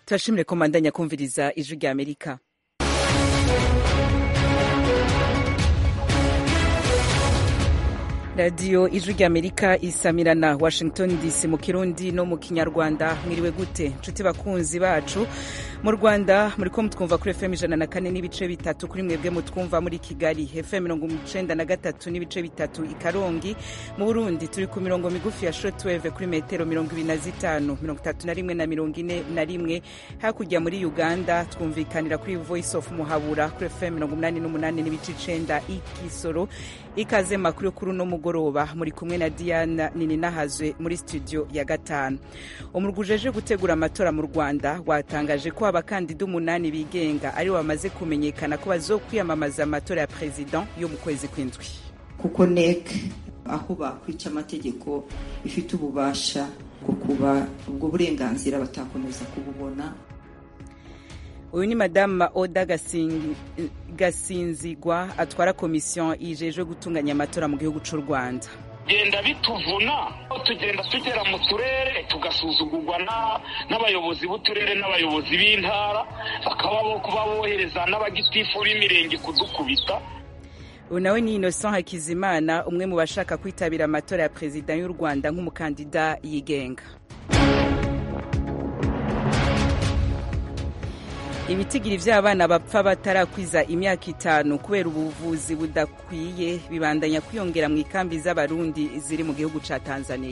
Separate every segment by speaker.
Speaker 1: turashimire ko mbandanya kumviriza ijwi rya amerika radiyo ijwi rya amerika isamirana washington dc mu kirundi no mu kinyarwanda mwiriwe gute nshuti bakunzi bacu mu rwanda muri ko mutwumva kuri fm ijana na kane n'ibice bitatu kuri mwebwe mutwumva muri kigali fm mirongo icenda na gatatu n'ibice bitatu i karongi mu burundi turi ku mirongo migufi ya shortwave kuri metero mirongo ibiri na zitanu mirongo itatu na rimwe na mirongo ine na rimwe hakurya muri uganda twumvikanira kuri voice of muhabura kuri fm mirongo umunani n'umunani n'ibice icenda i kisoro ikaze makuru kuri uno mugoroba muri kumwe na diana nininahazwe muri studio ya gatanu umurwi ujeje gutegura amatora mu rwanda watangaje ko abakandida umunani bigenga aribo bamaze kumenyekana ko bazokwiyamamaza amatora ya perezida yo mu kwezi kw'indwi
Speaker 2: kuko nek aho bakwica amategeko ifite ububasha bwo kuba ubwo burenganzira batakomeza kububona
Speaker 1: uyu ni madame oda gasinzigwa atwara komisiyo yijejwe gutunganya amatora mu gihugu cy'u rwanda
Speaker 3: genda bituvuna tugenda tugera mu turere tugasuzugurwa n'abayobozi b'uturere n'abayobozi b'intara bakaba bo kuba bohereza n'abagitifu b'imirenge kudukubita
Speaker 1: ubu nawe ni innocent hakizimana umwe mu bashaka kwitabira amatora ya perezida y'u rwanda nk'umukandida yigenga ibitigiri by'abana bapfa batarakwiza imyaka itanu kubera ubuvuzi budakwiye bibandanya kwiyongera mu ikambi z'abarundi ziri mu gihugu cya tanzania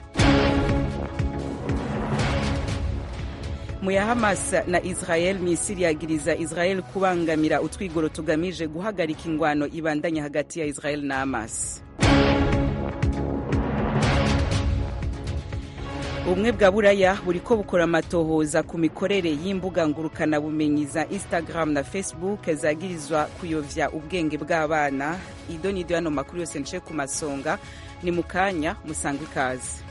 Speaker 1: mu ya hamas na israel misiri yagiriza israel kubangamira utwigoro tugamije guhagarika ingwano ibandanya hagati ya israel na hamas ubumwe bwa buraya buri ko bukora amatohoza ku mikorere y'imbuga ngurukanabumenyi za instagram na facebook zagirizwa kuyovya ubwenge bw'abana ido nido yano makuru yose nce ku masonga ni mu kanya musanga ikaze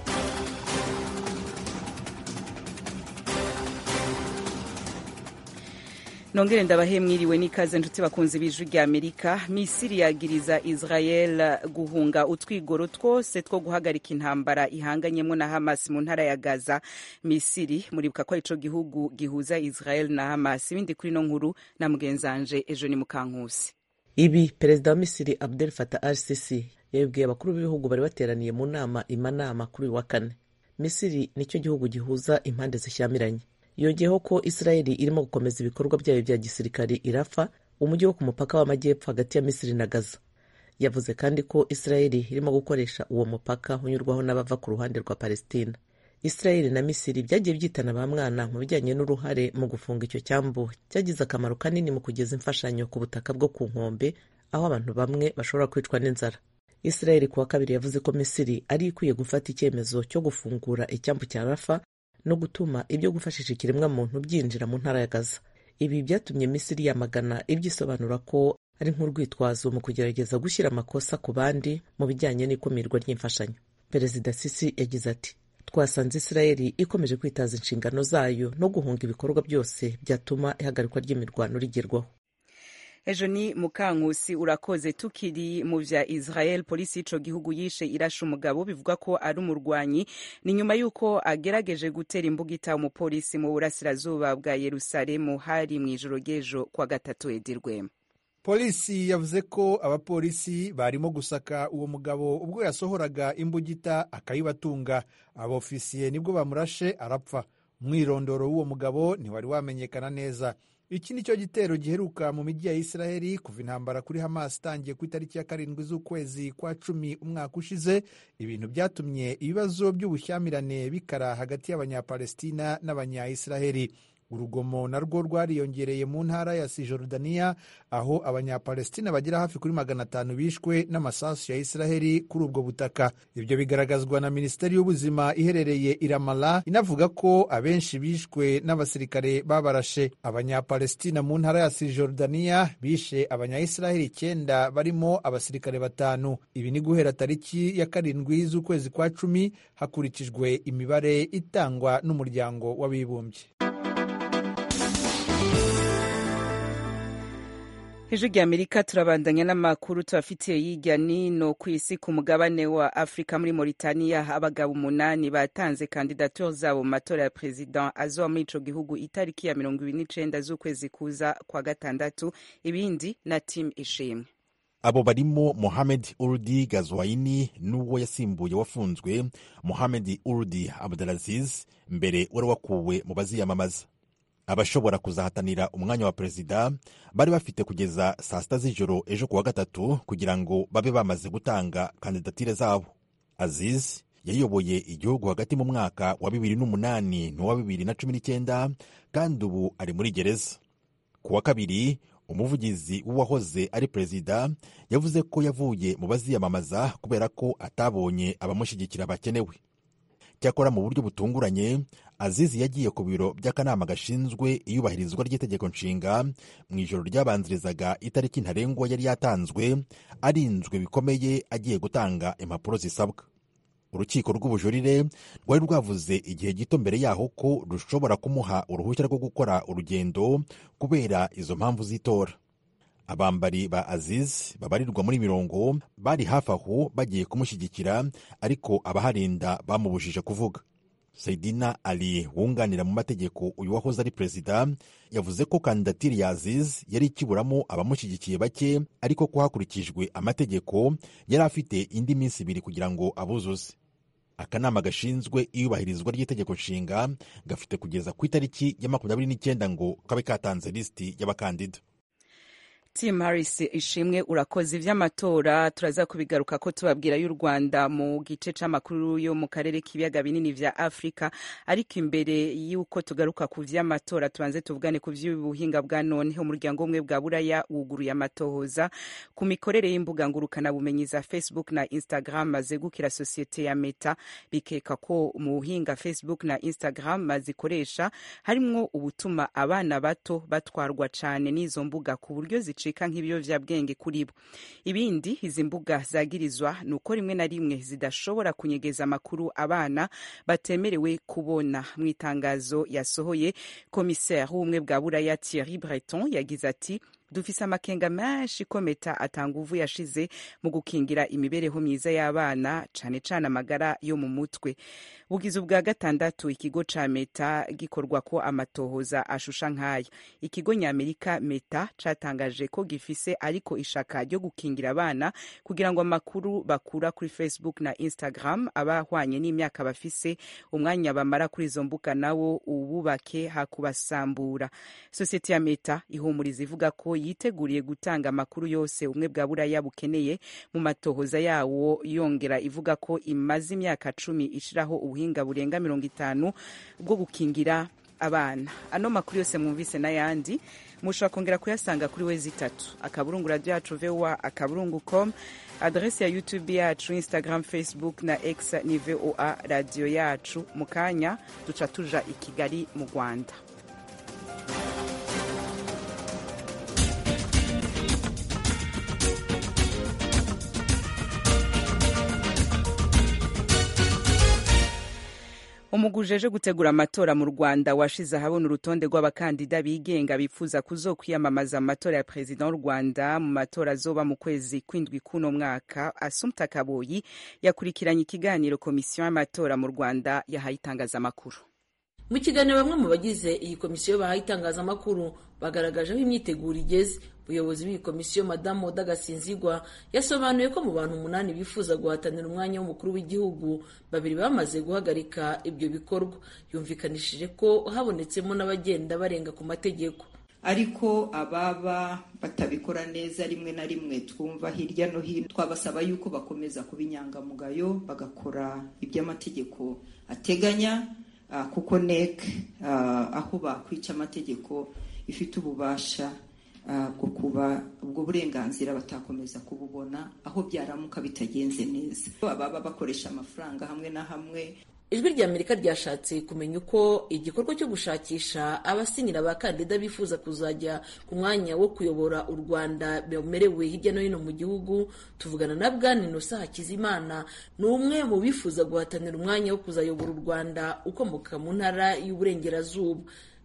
Speaker 1: nongere ndabahe mwiriwe n'ikaze nshuti bakunzi b'ijwi rya amerika misiri yagiriza israel guhunga utwigoro twose two guhagarika intambara ihanganyemo na hamas mu ntara ya gaza misiri muribuka ko arico gihugu gihuza israel na hamas ibindi kuri no nkuru na mugenzanje ejo ni mukankusi
Speaker 4: ibi perezida wa misiri abdel fatah al sisi yabibwiye abakuru b'ibihugu bari bateraniye mu nama imanama kuri uyu wa kane misiri nicyo gihugu gihuza impande zishyamiranye yongeyeho ko israeli irimo gukomeza ibikorwa byayo bya gisirikari irafa umujyi wo ku mupaka w'amajyepfo hagati ya misiri na gaza yavuze kandi ko israeli irimo gukoresha uwo mupaka unyurwaho n'abava ku ruhande rwa palestina israeli na misiri byagiye byitana ba mwana mu bijyanye n'uruhare mu gufunga icyo cyambu cyagize akamaro kanini mu kugeza imfashanyo ku butaka bwo ku nkombe aho abantu bamwe bashobora kwicwa n'inzara israeli kuwa kabiri yavuze ko misiri ari ikwiye gufata icyemezo cyo gufungura icyambu cya rafa no gutuma ibyo gufashisha ikiremwamuntu byinjira mu ntara ya gaza ibi byatumye misiri yamagana ibyisobanura ko ari nk'urwitwazo mu kugerageza gushyira amakosa ku bandi mu bijyanye n'ikumirwa ry'imfashanyo perezida sisi yagize ati twasanze israeli ikomeje kwitaza inshingano zayo no guhunga ibikorwa byose byatuma ihagarikwa ry'imirwano rigerwaho
Speaker 1: ejo ni mukankusi urakoze tukiri mu vya israel polisi y'ico gihugu yishe irasha umugabo bivuga ko ari umurwanyi ni nyuma y'uko agerageje gutera imbugita umupolisi mu burasirazuba bwa yerusalemu hari mu ijoro ry'ejo kwa gatatu edirwema
Speaker 5: polisi yavuze ko abapolisi barimo gusaka uwo mugabo ubwo yasohoraga imbugita akayibatunga abofisiye nibwo bamurashe arapfa umwirondoro w'uwo mugabo ntiwari wamenyekana neza iki ni cyo gitero giheruka mu mijyi ya israheli kuva intambara kuri hamas itangiye ku itariki ya karindwi z'ukwezi kwa cumi umwaka ushize ibintu byatumye ibibazo by'ubushyamirane bikara hagati y'abanyapalestina n'abanyayisiraheli urugomo narwo rwariyongereye mu ntara ya sijorudaniya aho abanyapalestina bagera hafi kuri magana atanu bishwe n'amasasu ya israheli kuri ubwo butaka ibyo bigaragazwa na minisiteri y'ubuzima iherereye iramala inavuga ko abenshi bishwe n'abasirikare babarashe abanyapalestina mu ntara ya sijorudaniya bishe abanyayisiraheli icyenda barimo abasirikare batanu ibi ni guhera tariki ya karindwi z'ukwezi kwa cumi hakurikijwe imibare itangwa n'umuryango w'abibumbye
Speaker 1: ijwi rya amerika turabandanya n'amakuru tubafitiye hirya nino ku isi ku mugabane wa afurika muri mauritania abagabo umunani batanze kandidatire zabo mu matora ya perezida azoba muri ico gihugu itariki ya mirongo ibiri n'icenda z'ukwezi kuza kwa gatandatu ibindi na tim ishimwe
Speaker 6: abo barimo mohamed urdi gazwaini n'uwo yasimbuye wafunzwe mohamed urdi abdulaziz mbere wari wakuwe mu baziyamamaza abashobora kuzahatanira umwanya wa perezida bari bafite kugeza saa sita z'ijoro ejo kuwa gatatu kugira ngo babe bamaze gutanga kandidatire zabo aziz yayoboye igihugu hagati mu mwaka wa bibiri n'umunani n'uwa bibiri na cumi n'icyenda kandi ubu ari muri gereza ku wa kabiri umuvugizi w'uwahoze ari perezida yavuze ko yavuye mu baziyamamaza kubera ko atabonye abamushyigikira bakenewe cyakora mu buryo butunguranye azizi yagiye ku biro by'akanama gashinzwe iyubahirizwa ry'itegeko nshinga mu ijoro ryabanzirizaga itariki ntarengwa yari yatanzwe arinzwe bikomeye agiye gutanga impapuro zisabwa urukiko rw'ubujurire rwari rwavuze igihe gito mbere yaho ko rushobora kumuha uruhushya rwo gukora urugendo kubera izo mpamvu z'itora abambari ba aziz babarirwa muri mirongo bari hafi aho bagiye kumushyigikira ariko abaharinda bamubujije kuvuga Saidina Ali wunganira mu mategeko uyu wahoze ari perezida yavuze ko kandidatire ya Aziz yari ikiburamo abamushyigikiye bake ariko ko hakurikijwe amategeko yari afite indi minsi ibiri kugira ngo abuzuze akanama gashinzwe iyubahirizwa ry'itegeko nshinga gafite kugeza ku itariki ya makumyabiri n'icyenda ngo kabe katanze lisiti y'abakandida
Speaker 1: tim harris ishimwe urakoze ivy'amatora turaza kubigaruka ko tubabwira y'u rwanda mu gice c'amakuru yo mu karere k'ibiyaga binini vya afurika ariko imbere y'uko tugaruka ku vy'amatora tubanze tuvugane ku vy'ubuhinga bwa none umuryango umwe bwa buraya wuguruye amatohoza ku mikorere y'imbuga ngurukanabumenyi za facebook na instagram zegukira sosiyete ya meta bikeka ko mu buhinga facebook na instagram zikoresha harimwo ubutuma abana bato batwarwa cane n'izo mbuga ku buryo zica bicika nk'ibiyovyabwenge kuri bo ibindi izi mbuga zagirizwa ni uko rimwe na rimwe zidashobora kunyegeza amakuru abana batemerewe kubona mu itangazo yasohoye komiseri w'ubumwe bwa buraya thierry breton yagize ati dufise amakenga menshi ko meta atanguvu yashize mu gukingira imibereho myiza y'abana cane cane amagara yo mu mutwe bugize ubwa gatandatu ikigo ca meta gikorwa ko amatohoza ashusha nk'aya ikigo nyamerika meta catangaje ko gifise ariko ishaka ryo gukingira abana kugira ngo amakuru bakura kuri facebook na instagram abahwanye n'imyaka bafise umwanya bamara kuri izo mbuga nawo ububake hakubasambura sosiyete ya meta ihumuriza ivuga ko yiteguriye gutanga amakuru yose ubumwe bwa buraya bukeneye mu matohoza yawo yongera ivuga ko imaze imyaka cumi ishiraho ubuhinga burenga mirongo itanu bwo gukingira abana ano makuru yose mwumvise n'ayandi mushobora kongera kuyasanga kuri wezi itatu akaburungu radiyo yacu voa akaburungu com adresi ya youtube yacu instagram facebook na x ni voa radiyo yacu mu kanya duca tuja i kigali mu rwanda umugwi ujeje gutegura amatora mu rwanda washize ahabona urutonde rw'abakandida bigenga bifuza kuzokwiyamamaza mu matora ya perezida w'u rwanda mu matora azoba mu kwezi kw'indwi k'uno mwaka asumta kaboyi yakurikiranye ikiganiro komisiyo y'amatora mu rwanda yahaye itangazamakuru
Speaker 7: mu kiganiro bamwe mu bagize iyi komisiyo bahaye itangazamakuru bagaragaje aho imyiteguro igeze umuyobozi w'iyi komisiyo madamu oda gasinzigwa yasobanuye ko mu bantu umunani bifuza guhatanira umwanya w'umukuru w'igihugu babiri bamaze guhagarika ibyo bikorwa yumvikanishije ko habonetsemo n'abagenda barenga ku mategeko
Speaker 2: ariko ababa batabikora neza rimwe na rimwe twumva hirya no hino twabasaba yuko bakomeza kuba inyangamugayo bagakora iby'amategeko ateganya kuko nek aho bakwica amategeko ifite ububasha bwo kuba ubwo burenganzira batakomeza kububona aho byaramuka bitagenze neza ababa bakoresha amafaranga hamwe na hamwe
Speaker 7: ijwi rya amerika ryashatse kumenya uko igikorwa cyo gushakisha abasinyira abakandida bifuza kuzajya ku mwanya wo kuyobora u rwanda bemerewe hirya no hino mu gihugu tuvugana na bwana inosa hakizimana ni umwe mu bifuza guhatanira umwanya wo kuzayobora u rwanda ukomoka mu ntara y'uburengerazuba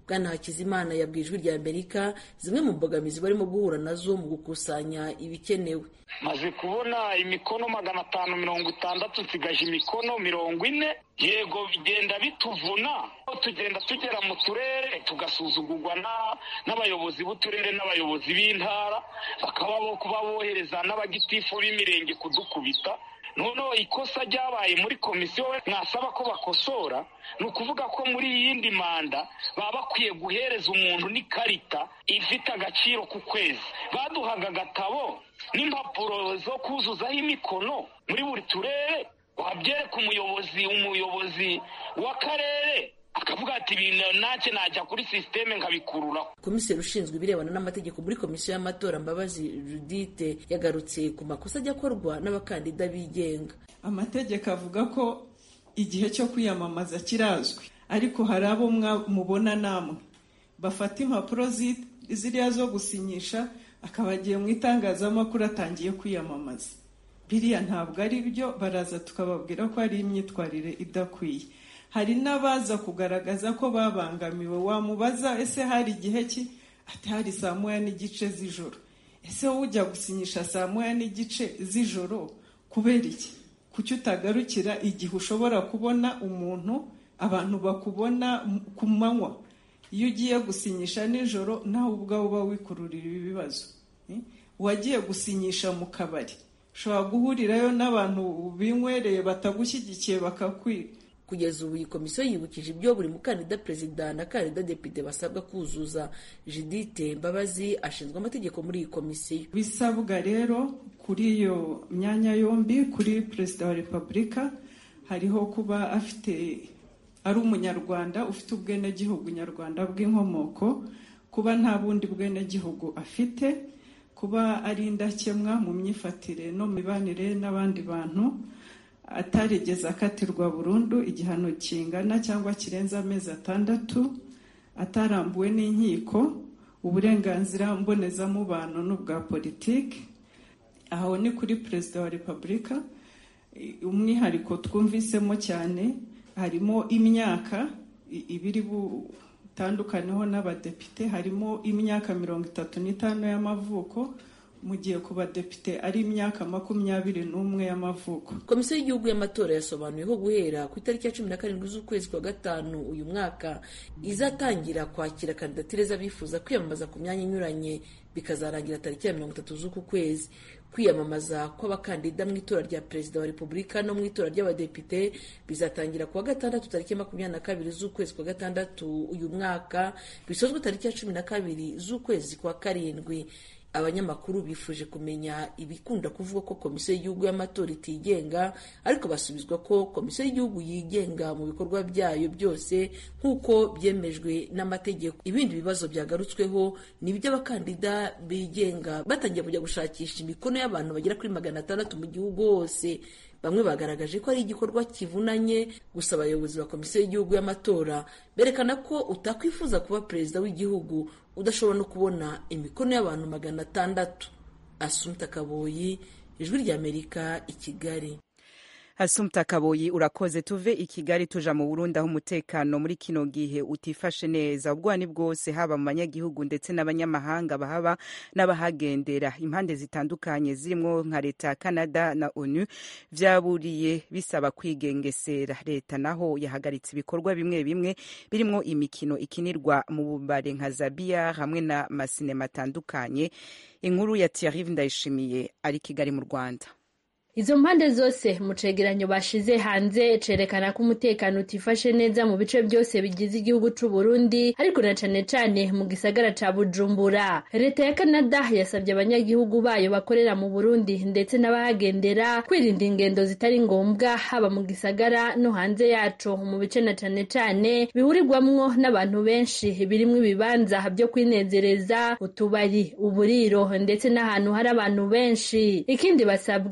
Speaker 7: bwana hakizimana yabwiye ijwi rya amerika zimwe mu mbogamizi barimo guhura nazo mu gukusanya ibikenewe
Speaker 3: maze kubona imikono magana atanu mirongo itandatu nsigaje imikono mirongo ine yego bigenda bituvuna tugenda tugera mu turere tugasuzugurwa n'abayobozi b'uturere n'abayobozi b'intara bakaba bo kuba bohereza n'abagitifu b'imirenge kudukubita noneho ikosa ryabaye muri komisiyo mwasaba ko bakosora ni ukuvuga ko muri iyi yindi manda baba bakwiye guhereza umuntu n'ikarita ifite agaciro ku kwezi baduhaga agatabo n'impapuro zo kuzuzaho imikono muri buri turere wabyereka umuyobozi umuyobozi w'akarere akavuga ati ibintu ntacyo najya kuri sisiteme nkabikururaho
Speaker 7: komiseri ushinzwe ibirebana n'amategeko muri komisiyo y'amatora mbabazi judite yagarutse ku makosa ajya akorwa n'abakandida bigenga
Speaker 8: amategeko avuga ko igihe cyo kwiyamamaza kirazwi ariko hari abo mubona namwe bafata impapuro ziriya zo gusinyisha akaba agiye mu itangazamakuru atangiye kwiyamamaza biriya ntabwo ari byo baraza tukababwira ko ari imyitwarire idakwiye hari n'abaza kugaragaza ko babangamiwe wamubaza ese hari igihe ki ati hari saa moya n'igice z'ijoro ese wowe ujya gusinyisha saa moya n'igice z'ijoro kubera iki kuki utagarukira igihe ushobora kubona umuntu abantu bakubona ku manywa iyo ugiye gusinyisha nijoro nawe ubwawe uba wikururira ibi bibazo uwagiye gusinyisha mu kabari ushobora guhurirayo n'abantu binywereye batagushyigikiye bakakwiba
Speaker 7: kugeza ubu iyi komisiyo yibukije ibyo buri mukandida perezida na kandida depite basabwa kuzuza judite mbabazi ashinzwe amategeko muri iyi komisiyo
Speaker 8: bisabwa rero kuri iyo myanya yombi kuri perezida wa repubulika hariho kuba afite ari umunyarwanda ufite ubwenegihugu nyarwanda bw'inkomoko kuba nta bundi bwenegihugu afite kuba ari indakemwa mu myifatire no mu mibanire n'abandi bantu atarigeze akatirwa burundu igihano kingana cyangwa kirenze amezi atandatu atarambuwe n'inkiko uburenganzira mbonezamubano n'ubwa politiki aho ni kuri perezida wa repubulika umwihariko twumvisemo cyane harimo imyaka ibiri butandukaneho n'abadepite harimo imyaka mirongo itatu n'itanu y'amavuko mu gihe ku badepite ari imyaka makumyabiri n'umwe y'amavuko
Speaker 7: komisiyo y'igihugu y'amatora yasobanuye ko guhera ku itariki ya cumi na karindwi z'ukwezi kwa gatanu uyu mwaka izatangira kwakira kandidatire z'abifuza kwiyamamaza ku myanya inyuranye bikazarangira tariki ya mirongo itatu z'uku kwezi kwiyamamaza kw'abakandida mu itora rya perezida wa repubulika no mu itora ry'abadepite bizatangira kuwa gatandatu tariki ya makumyabiri na kabiri z'ukwezi kwa gatandatu uyu mwaka bisozwe tariki ya cumi na kabiri z'ukwezi kwa karindwi abanyamakuru bifuje kumenya ibikunda kuvuga ko komisiyo y'igihugu y'amatora itigenga ariko basubizwa ko komisiyo y'igihugu yigenga mu bikorwa byayo byose nk'uko byemejwe n'amategeko ibindi bibazo byagarutsweho ni iby'abakandida bigenga batangiye kujya gushakisha imikono y'abantu bagera kuri magana atandatu mu gihugu hose bamwe bagaragaje ko ari igikorwa kivunanye gusa abayobozi ba komisiyo y'igihugu y'amatora berekana ko utakwifuza kuba perezida w'igihugu udashobora no kubona imikono y'abantu magana atandatu asumta kaboyi ijwi ry'amerika i kigali
Speaker 1: Asumta Kaboyi urakoze tuve i Kigali tuja mu Burundi aho umutekano muri kino gihe utifashe neza ubwani bwose haba mu banyagihugu ndetse n'abanyamahanga bahaba n'abahagendera impande zitandukanye zirimo nka leta ya Canada na ONU vyaburiye bisaba kwigengesera leta naho yahagaritse ibikorwa bimwe bimwe birimo imikino ikinirwa mu bubare nka Zabia hamwe na masinema atandukanye inkuru ya Thierry Ndayishimiye ari Kigali mu Rwanda
Speaker 9: izo mpande zose mu cegeranyo bashize hanze cerekana ko umutekano utifashe neza mu bice byose bigize igihugu c'u Burundi ariko na cane cane mu gisagara ca Bujumbura leta ya Canada yasabye abanyagihugu bayo bakorera mu Burundi ndetse n'abahagendera kwirinda ingendo zitari ngombwa haba mu gisagara no hanze yaco mu bice na cane cane bihurirwamwo n'abantu benshi birimwo ibibanza byo kwinezereza utubari uburiro ndetse n'ahantu hari abantu benshi ikindi basabwa ni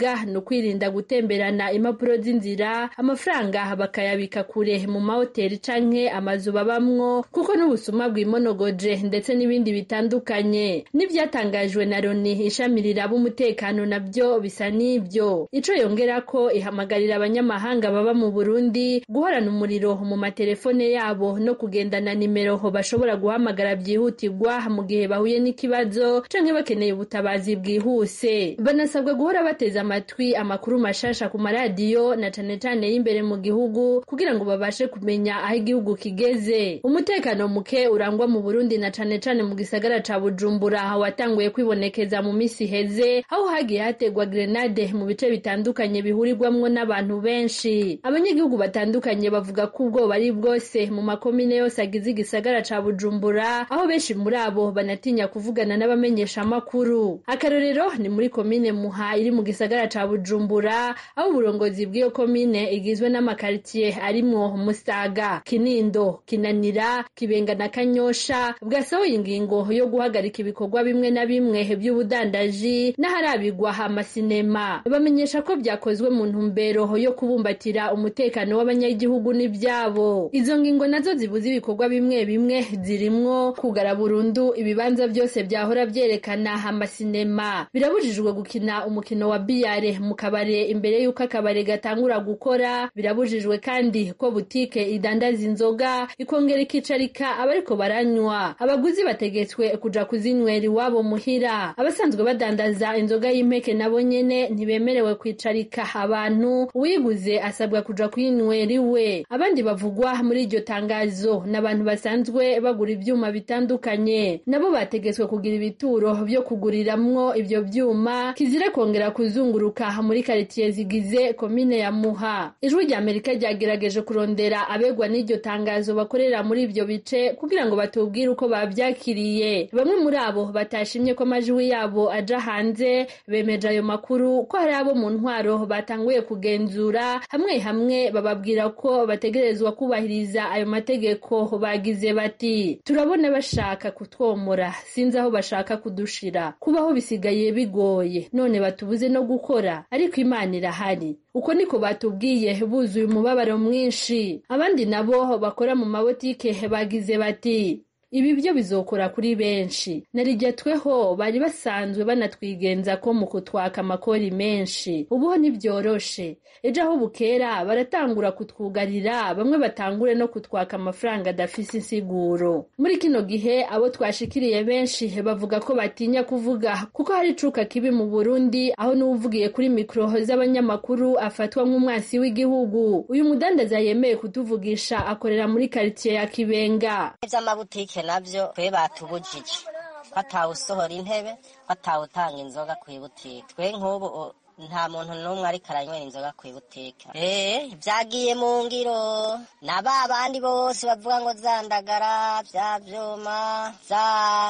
Speaker 9: kwirinda gutemberana impapuro z'inzira amafaranga bakayabika kure mu mahoteli canke amazu babamwo kuko n'ubusuma bwimonogoje ndetse n'ibindi bitandukanye n'ivyatangajwe na loni ishami riraba umutekano nabyo bisa n'ibyo ico yongera ko ihamagarira abanyamahanga baba mu burundi guhorana umuriro mu matelefone yabo no kugendana nimero bashobora guhamagara byihutirwa mu gihe bahuye n'ikibazo canke bakeneye ubutabazi bwihuse banasabwa guhora bateze amatwi amakuru mashasha ku maradiyo na cane cane y'imbere mu gihugu kugira ngo babashe kumenya aho igihugu kigeze umutekano muke urangwa mu burundi na cane cane mu gisagara ca bujumbura watanguye kwibonekeza mu misi iheze aho hagiye hategwa grenade mu bice bitandukanye bihurirwamwo n'abantu benshi abanyagihugu batandukanye bavuga ko ubwoba ari bwose mu makomine yose agize igisagara ca bujumbura aho benshi muri abo banatinya kuvugana n'abamenyesha amakuru akarorero ni muri komine muha iri mu gisagara ca bujumbura aho uburongozi bw'iyo komine igizwe n'amakaritsiye arimwo musaga kinindo kinanira kibenga na kanyosha bwasohoye ingingo yo guhagarika ibikorwa bimwe na bimwe by'ubudandaji n'aharabigwa amasinema bamenyesha ko byakozwe mu ntumbero yo kubumbatira umutekano w'abanyagihugu n'ibyabo izo ngingo nazo zibuza ibikorwa bimwe bimwe zirimwo kugara burundu ibibanza byose byahora byerekana amasinema birabujijwe gukina umukino wa biyare mu kabare imbere y'uko akabare gatangura gukora birabujijwe kandi ko butike idandaza inzoga ikongera ikicarika abariko baranywa abaguzi bategetswe kuja kuzinywera iwabo muhira abasanzwe badandaza inzoga y'impeke nabo nyene ntibemerewe kwicarika abantu uwiguze asabwa kuja kuyinywera iwe abandi bavugwa muri iryo tangazo n'abantu basanzwe bagura ivyuma bitandukanye nabo bategetswe kugira ibituro vyo kuguriramwo ivyo vyuma kizire kongera kuzunguruka muri karitiye zigize komine ya muha ijwi rya amerika ryagerageje kurondera abegwa n'iryo tangazo bakorera muri ivyo bice kugira ngo batubwire uko bavyakiriye bamwe muri abo batashimye ko amajwi yabo aja hanze bemeje ayo makuru ko hari abo mu ntwaro batanguye kugenzura hamwe hamwe bababwira ko bategerezwa kubahiriza ayo mategeko bagize bati turabona bashaka kutwomora sinzi aho bashaka kudushira kubaho bisigaye bigoye none batubuze no gukora ariko imana irahari uko niko batubwiye buzuye umubabaro mwinshi abandi nabo bakora mu mabotike bagize bati ibi byo bizokora kuri benshi narijya tweho bari basanzwe banatwigenza ko mu kutwaka amakori menshi ubuho ntibyoroshe ejo aho bukera baratangura kutwugarira bamwe batangure no kutwaka amafaranga adafise insiguro muri kino gihe abo twashikiriye benshi bavuga ko batinya kuvuga kuko hari icuka kibi mu burundi aho n'uwuvugiye kuri mikoro z'abanyamakuru afatwa nk'umwansi w'igihugu uyu mudandaza yemeye kutuvugisha akorera muri karitsiye ya kibenga
Speaker 10: iby'amabutike nabyo twe batubujije batawusohora intebe batawutanga inzoga ku ibutike twe nk'ubu nta muntu n'umwe ariko aranywera inzoga ku ibutike eee byagiye mu ngiro na ba bandi bose bavuga ngo zandagara bya byuma za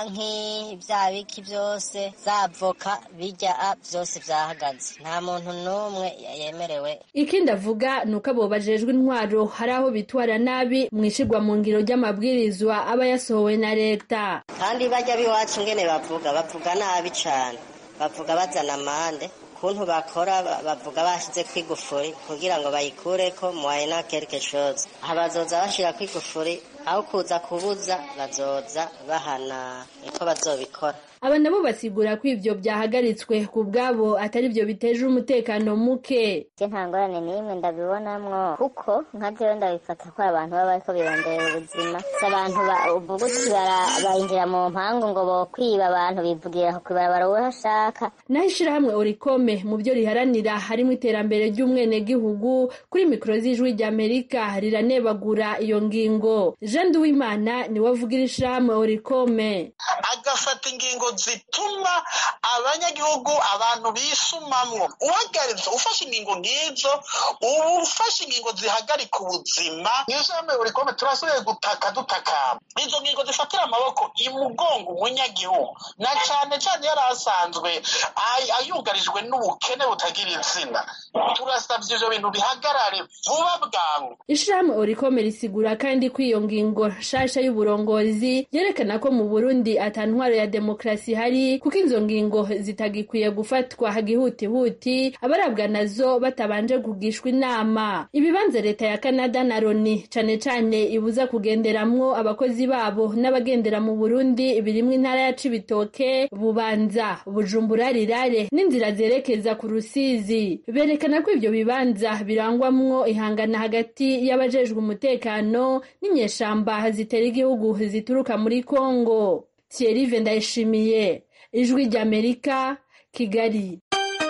Speaker 10: nki bya biki byose za voka bijya byose byahagaze nta muntu n'umwe yemerewe
Speaker 9: ikindi avuga ni uko abo bajejwe intwaro hari aho bitwara nabi mu ishigwa mu ngiro ry'amabwirizwa aba yasohowe na leta
Speaker 10: kandi bajya b'iwacu ngene bavuga bavuga nabi cyane bavuga bazana amande ukuntu bakora bavuga bashyize ku igufuri kugira ngo bayikure ko muwayina kereke shoza aha bazoza bashyira ku igufuri aho kuza kubuza bazoza bahana niko bazobikora
Speaker 9: aba nabo basigura ko ivyo byahagaritswe ku bwabo atari byo biteje umutekano muke
Speaker 11: je nta ngorane n'imwe ndabibonamwo kuko nka jewe ndabifata ko abantu baba bariko birondera ubuzima si abantu uvuga uti bayinjira mu mpangu ngo bokwiba abantu bivugira ku ibarabara uwo ashaka
Speaker 9: naho ishirahamwe orikome mu byo riharanira harimo iterambere ry'umwenegihugu kuri mikoro z'ijwi ry'amerika riranebagura iyo ngingo jean duwimana niwe avugira ishirahamwe orikome
Speaker 12: agafata ingingo zituma abanyagihugu abantu bisumamwo uhagaritse ufashe ingingo nk'izo uba ufashe ingingo zihagarika ubuzima mw'ishami buri kome turasubiye gutaka dutakamba izo ngingo zifatira amaboko imugongo umunyagihugu na cane cane yari asanzwe ayugarijwe n'ubukene butagira izina turasabye ivyo bintu bihagarare vuba bwangu
Speaker 9: ishirahamwe orikome risigura kandi ko iyo ngingo nshasha y'uburongozi yerekana ko mu burundi ata ntwaro ya demokarasi demokarasi ihari kuko izo ngingo zitagikwiye gufatwa gihutihuti abarabwa nazo batabanje kugishwa inama ibibanza leta ya canada na loni cane cane ibuza kugenderamwo abakozi babo n'abagendera mu burundi birimwo intara ya cibitoke bubanza bujumbura rirare n'inzira zerekeza ku rusizi berekana ko ivyo bibanza birangwamwo ihangana hagati y'abajejwe umutekano n'inyeshamba zitera igihugu zituruka muri kongo thierry ndayishimiye ijwi ry'amerika kigali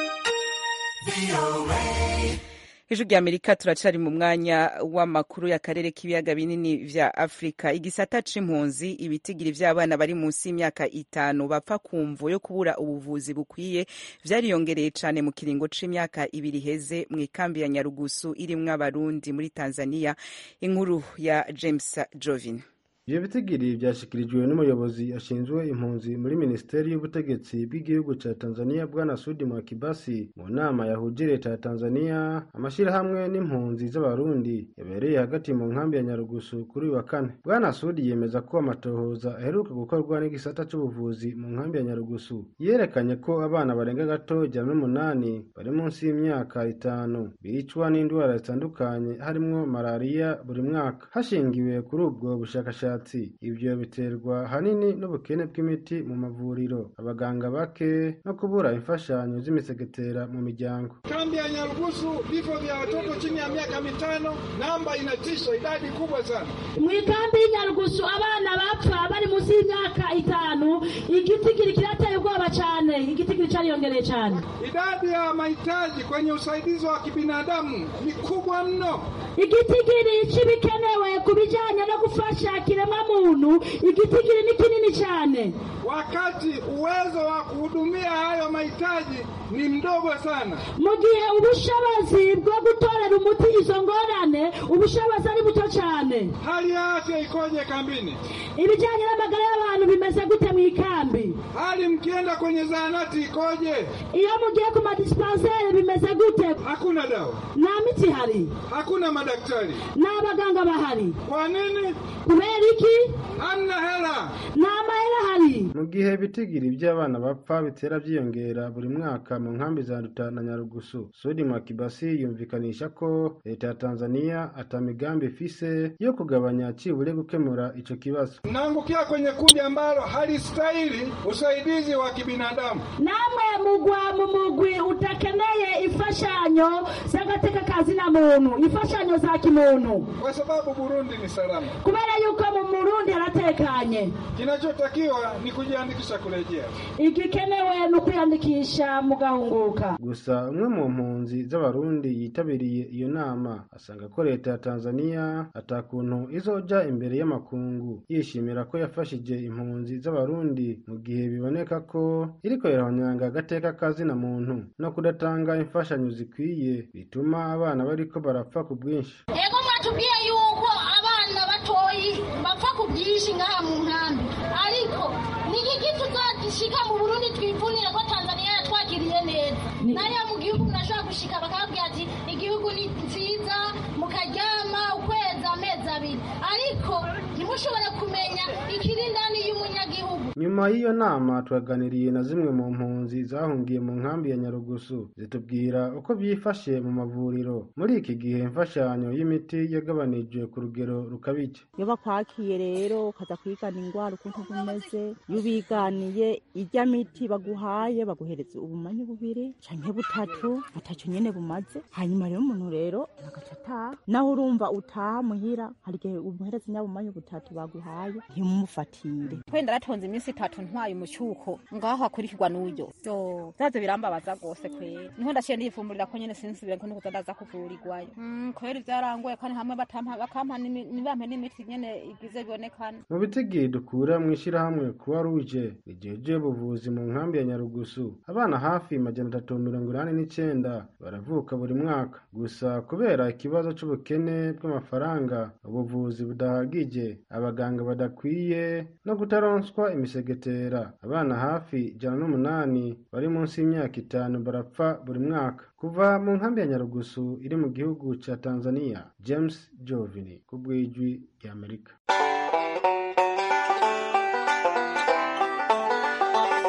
Speaker 1: ijwi rya amerika turacari mu mwanya w'amakuru y'akarere k'ibiyaga binini vya afurika igisata c'impunzi ibitigiri vy'abana bari munsi y'imyaka itanu bapfa kumvo yo kubura ubuvuzi bukwiye vyariyongereye cane mu kiringo c'imyaka ibiri heze mu ikambi ya nyarugusu irimwo abarundi muri tanzania inkuru ya james jovin
Speaker 13: ivyo bitigiri vyashikirijwe n'umuyobozi ashinzwe impunzi muri minisiteri y'ubutegetsi bw'igihugu ca tanzania bwana sudi mwakibasi mu nama yahuje leta ya tanzania amashirahamwe n'impunzi z'abarundi yabereye hagati mu nkambi ya nyarugusu kuri uyu wa kane bwana sudi yemeza ko amatohoza aheruka gukorwa n'igisata c'ubuvuzi mu nkambi ya nyarugusu yerekanye ko abana barenga gato ijana n'umunani bari munsi y'imyaka itanu bicwa n'indwara zitandukanye harimwo malariya buri mwaka hashingiwe kuri ubwo bushakashatsi ibyo biterwa ahanini n'ubukene bw'imiti mu mavuriro abaganga bake no kubura imfashanyo z'imisegetera mu miryango
Speaker 14: kambi ya Nyarugusu, vifo vya watoto chini ya miaka mitano, namba inatisha, idadi kubwa sana.
Speaker 15: mu ikambi y'inyarugusu abana bapfa bari munsi y'imyaka itanu igitigiri kirateye ubwoba cyane igitigiri cariyongereye cyane
Speaker 14: Idadi ya mahitaji kwenye usaidizi wa kibinadamu ni kubwa mno.
Speaker 15: igitigiri c'ibikenewe ku bijanye no gufasha kiremwa muntu igitigiri ni kinini cyane
Speaker 14: wakati uwezo wa kuhudumia hayo mahitaji ni mdogo sana.
Speaker 15: mu gihe ubushobozi bwo gutorera umuti izo ngorane ubushobozi ari buto cyane
Speaker 14: Hali ya afya ikoje kambini?
Speaker 15: ibijyanye n'amagara y'abantu bimeze gute mu ikambi
Speaker 14: Hali mkienda kwenye zahanati ikoje?
Speaker 15: iyo mugiye ku madisipanseri bimeze gute
Speaker 14: Hakuna dawa,
Speaker 15: nta miti ihari
Speaker 14: hakuna madaktari.
Speaker 15: nta baganga bahari
Speaker 14: Kwa nini?
Speaker 15: kubera iki
Speaker 14: Hamna hela.
Speaker 15: nta mahera ahari
Speaker 13: mu gihe ibitigiri by'abana bapfa bitera byiyongera buri mwaka mu nkambi za Nduta na Nyarugusu Sudi Mwakibasi yumvikanisha ko leta ya Tanzania ata migambi ifise yo kugabanya cibure gukemura ico kibazo
Speaker 14: Mnaangukia kwenye kundi ambalo halistahili usaidizi wa kibinadamu.
Speaker 15: namwe mugwa mu mugwi utakeneye imfashanyo z'agateka kazina muntu imfashanyo za kimuntu
Speaker 14: kwa sababu Burundi ni salama.
Speaker 15: kubera yuko mu murundi haratekanye
Speaker 14: Kinachotakiwa ni kujiandikisha kurejea.
Speaker 15: igikenewe ni ukwiyandikisha mugahunguka
Speaker 13: gusa umwe mu mpunzi z'abarundi yitabiriye iyo nama asanga ko leta ya Tanzania atakuntu izoja imbere y'amakungu yishimira ko yafashije impunzi z'abarundi mu gihe biboneka ko iriko irahonyanga agateka kazina muntu no kudatanga imfashanyo zikwiye bituma abana bariko barapfa ku bwinshi
Speaker 16: ego mwatubwiye yuko abana batoyi bapfa ku bwinshi ngaha mu nkambi ariko ni iki tuzagishika mu burundi twivunire ko tanzania yatwakiriye neza nayo mu gihugu murashobora gushika bakababwira ati igihugu ni nziza mukaryama ukwezi amezi abiri ariko ntimushobore kumenya ikiri indani y'umunyagihugu
Speaker 13: nyuma y'iyo nama twaganiriye na zimwe mu mpunzi zahungiye mu nkambi ya nyarugusu zitubwira uko byifashe mu mavuriro muri iki gihe imfashanyo y'imiti yagabanijwe ku rugero rukabije
Speaker 17: iyo bakwakiye rero ukaza kwigana indwara ukuntu bumeze iyo ubiganiye irya miti baguhaye baguhereza ubumanyi bubiri canke butatu butatu nyene bumaze hanyuma rero umuntu rero agaca ataha nawe urumva utaha muhira hari igihe umuhereza nyabumanyi butatu baguhaye ntimumufatire
Speaker 18: twenda ratonze iminsi itatu ntwaye umucyuko ngaho hakurikirwa n'uburyo so zaze birambabaza rwose kwera niho ndaciye ndiyifumburira ko nyene sinsubire ko nukuza ndaza kuvurirwayo Mm, kwera ivyarangoye kandi hamwe batampa bakampa n'imi- ntibampe n'imiti nyene igize bibonekana
Speaker 13: mu bitigi dukura mu ishyirahamwe kuba ruje rigejeje ubuvuzi mu nkambi ya nyarugusu abana hafi majana atatu mirongo inani n'icyenda baravuka buri mwaka gusa kubera ikibazo c'ubukene bw'amafaranga ubuvuzi budahagije abaganga badakwiye no kutaronswa imisegetera abana hafi ijana n'umunani bari munsi y'imyaka itanu barapfa buri mwaka kuva mu nkambi ya nyarugusu iri mu gihugu ca tanzania james jovini ku bw'ijwi ry'amerika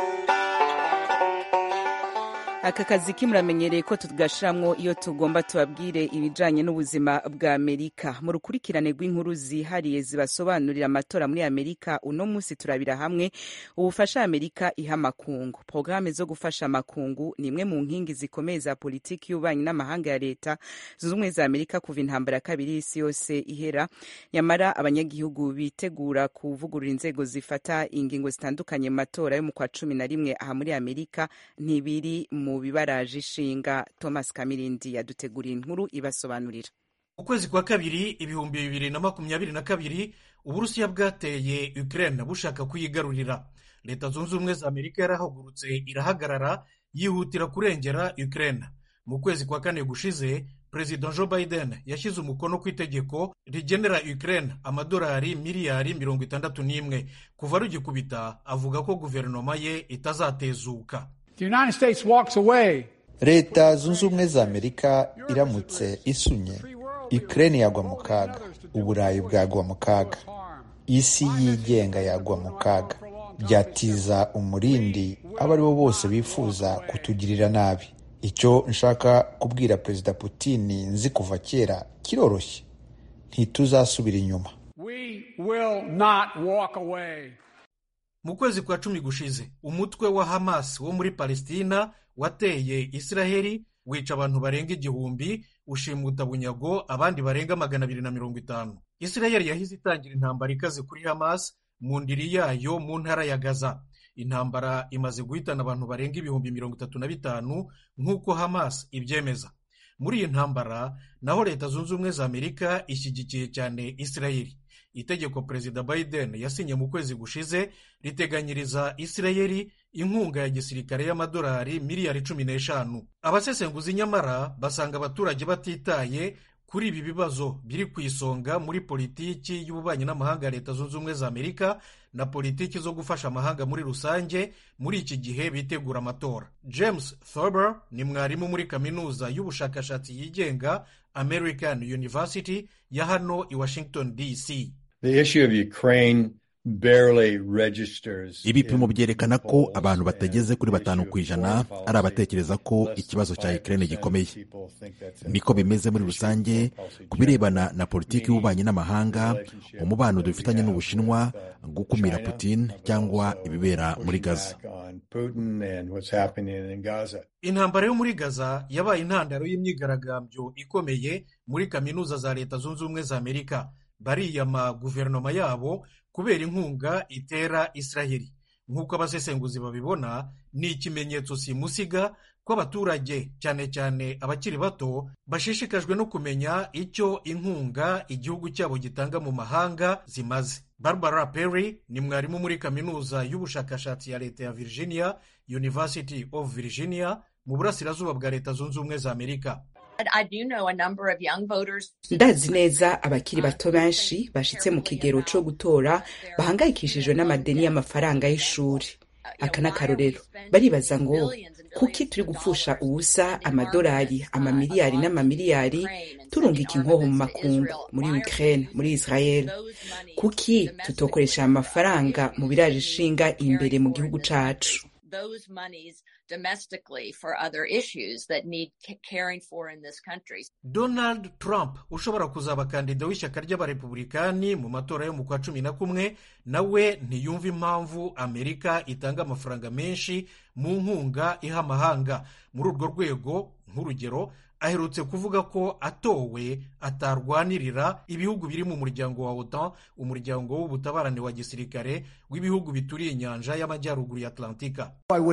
Speaker 1: aka kazi kimuramenyereye ko tugashiramwo iyo tugomba tubabwire ibijanye n'ubuzima bwa amerika mu rukurikirane rw'inkuru zihariye zibasobanurira amatora muri amerika uno munsi turabira hamwe ubufasha amerika iha amakungu porogaramu zo gufasha amakungu ni imwe mu nkingi zikomeye za politiki y'ububanyi n'amahanga ya leta zunze ubumwe za amerika kuva intambara ya kabiri y'isi yose ihera nyamara abanyagihugu bitegura kuvugurura inzego zifata ingingo zitandukanye mu matora yo mu kwa cumi na rimwe aha muri amerika ntibiri mu bibaraje ishinga thomas kamirindi yaduteguriye inkuru ibasobanurira
Speaker 19: ukwezi kwa kabiri ibihumbi bibiri na makumyabiri na kabiri uburusiya bwateye ukraine bushaka kuyigarurira leta zunze ubumwe za amerika yarahagurutse irahagarara yihutira kurengera ukraine mu kwezi kwa kane gushize perezida joe biden yashyize umukono ku itegeko rigenera ukraine amadolari miliyari mirongo itandatu n'imwe kuva rugikubita avuga ko guverinoma ye itazatezuka
Speaker 20: leta zunze ubumwe za amerika iramutse isunye ukraine yagwa mu kaga uburayi bwagwa mu kaga isi yigenga yagwa mu kaga byatiza umurindi abo ari bo bose bifuza kutugirira nabi icyo nshaka kubwira perezida putin nzi kuva kera kiroroshye ntituzasubira inyuma
Speaker 19: mu kwezi kwa cumi gushize umutwe wa hamas wo muri palestina wateye israheli wica abantu barenga igihumbi ushimuta bunyago abandi barenga magana abiri na mirongo itanu israheli yahise itangira intambara ikaze kuri hamas mu ndiri yayo mu ntara ya gaza intambara imaze guhitana abantu barenga ibihumbi mirongo itatu na bitanu nk'uko hamas ibyemeza muri iyi ntambara naho leta zunze ubumwe za amerika ishyigikiye cyane israheli itegeko perezida biden yasinye mu kwezi gushize riteganyiriza israheli inkunga ya gisirikare y'amadolari miliyari cumi n'eshanu abasesenguzi nyamara basanga abaturage batitaye kuri ibi bibazo biri ku isonga muri politiki y'ububanyi n'amahanga ya leta zunze ubumwe za amerika na politiki zo gufasha amahanga muri rusange muri iki gihe bitegura amatora james thurber ni mwarimu muri kaminuza y'ubushakashatsi yigenga american university ya hano i washington dc
Speaker 6: ibipimo byerekana ko abantu batageze kuri batanu ku ijana ari abatekereza ko ikibazo cya ukraine gikomeye niko bimeze muri rusange ku birebana na politiki y'ububanyi n'amahanga umubano dufitanye n'ubushinwa gukumira putin cyangwa ibibera muri gaza
Speaker 19: intambara yo muri gaza yabaye intandaro y'imyigaragambyo ikomeye muri kaminuza za leta zunze ubumwe za amerika bariyama guverinoma yabo kubera inkunga itera israheli nk'uko abasesenguzi babibona ni ikimenyetso simusiga ko abaturage cyane cyane abakiri bato bashishikajwe no kumenya icyo inkunga igihugu cyabo gitanga mu mahanga zimaze barbara perry ni mwarimu muri kaminuza y'ubushakashatsi ya leta ya virginia university of virginia mu burasirazuba bwa leta zunze ubumwe za amerika
Speaker 21: ndazi neza abakiri bato benshi bashitse mu kigero cyo gutora bahangayikishijwe n'amadeni y'amafaranga y'ishuri aka ni akarorero baribaza ngo kuki turi gupfusha ubusa amadolari amamiliyari n'amamiliyari turungika inkoho mu makungu muri ukraine muri israel kuki tutokoresha aya mafaranga mu biraje ishinga imbere mu gihugu cacu
Speaker 22: domestically for other issues that need caring for in this country.
Speaker 19: Donald Trump ushobora kuzaba kandida w'ishyaka ry'abarepublikani mu matora yo mu kwa cumi na kumwe nawe ntiyumva impamvu Amerika itanga amafaranga menshi mu nkunga iha amahanga muri urwo rwego nk'urugero aherutse kuvuga ko atowe atarwanirira ibihugu biri mu muryango wa otan umuryango w'ubutabarane wa gisirikare w'ibihugu bituriye inyanja y'amajyaruguru ya atlantika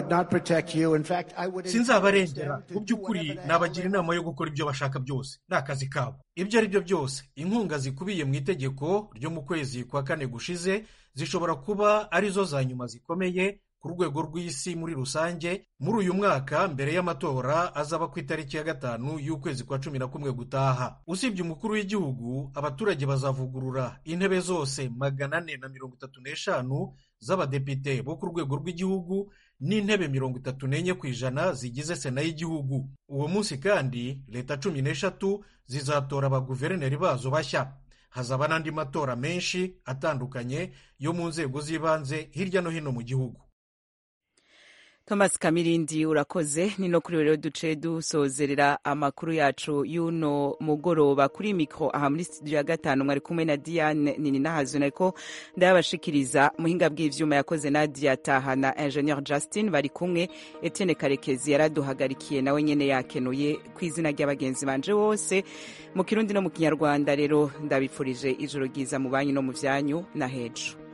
Speaker 19: sinzabarengera mu by'ukuri nabagira inama yo gukora ibyo bashaka byose ni akazi kabo ibyo ari byo byose inkunga zikubiye mu itegeko ryo mu kwezi kwa kane gushize zishobora kuba arizo za nyuma zikomeye ku rwego rw'isi muri rusange muri uyu mwaka mbere y'amatora azaba ku itariki ya gatanu y'ukwezi kwa cumi na kumwe gutaha usibye umukuru w'igihugu abaturage bazavugurura intebe zose magana ane na mirongo itatu n'eshanu z'abadepite bo ku rwego rw'igihugu n'intebe mirongo itatu n'enye ku ijana zigize sena y'igihugu uwo munsi kandi leta cumi n'eshatu zizatora abaguverineri bazo bashya hazaba n'andi matora menshi atandukanye yo mu nzego z'ibanze hirya no hino mu gihugu
Speaker 1: thomas kamirindi urakoze ni no kuri rero duce dusozerera amakuru yacu y'uno mugoroba kuri mikro aha muri studio ya gatanu mwari kumwe na diane nini nahazu nariko ndayabashikiriza muhinga bw'ivyuma yakoze nadia taha na ingenieur justin bari kumwe etienne karekezi yaraduhagarikiye nawe nyene yakenuye ku izina ry'abagenzi banje bose mu kirundi no mu kinyarwanda rero ndabipfurije ijoro ryiza mu banyu no mu vyanyu na hejo